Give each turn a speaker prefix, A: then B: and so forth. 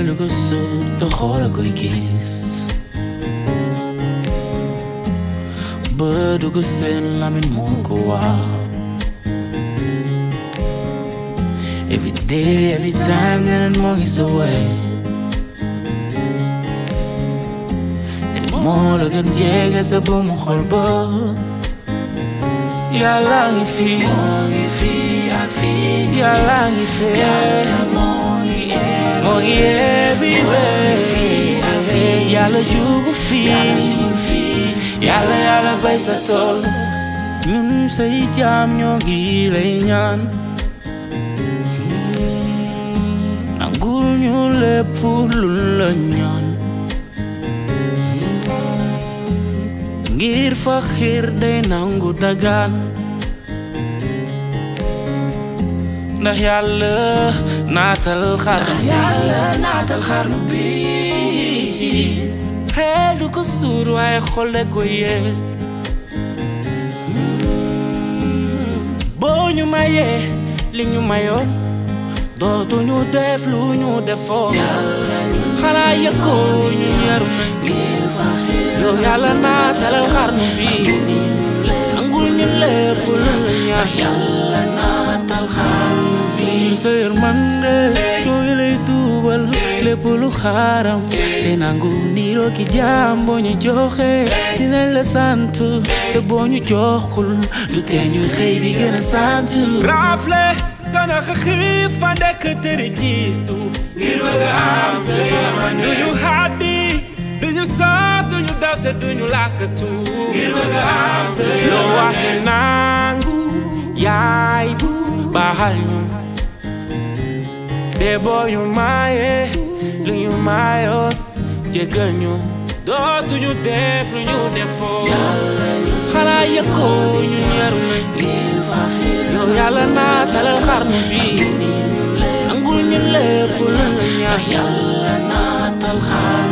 A: xel du ko sut te xool a koy gis bët du ko seen lamin moo ko waaw every day every time neneen moo ngi sa way te moo la gën jege sa buumu xol ba yàlla ngi fi moo ngi fi ak fi yàlla ngi fee moo ngi everywhere yàlla jugu fi yàlla yàlla bay sa tool ñun say jaam ñoo ngi lay ñaan nangul ñu lépp lu la ñaan ngir fa xiir day nangu dagaan ndax yàlla naatal xar yàlla naatal xarnu bi xel du ko suur waaye xole ko yee boo ñu mayee li ñu mayoon dootuñu def lu ñu defoon xanaa yëggoo ñu yaru nañu yow yàlla naatalal xarnu bi nangul ñu lépp lu la ñaan yàlla naatal xarnu bi sa yërmande yooyu lay tuubal lépp lu xaaram te nangu niiroo ki jaam boo ñu joxe dinañ la sant te boo ñu joxul du tee ñu xëy di gën a sant
B: rafle sana xiif fa ndekk tëri ci suuf ngir bëgg am sa yërmande duñu xaddi duñu saaf duñu daw te duñu làkkatu ngir bëgg am sa
A: loo waxe nangu yaay bu baaxal ñu te boo ñu maaye lu ñu maayoon jéggal ñu dootuñu def lu ñu defoon xanaa yëkkoo ñu yaru nañ yow yàlla naatalal xarnu bi nangul ñu lépp lu la ñaan yàlla naatal xarnu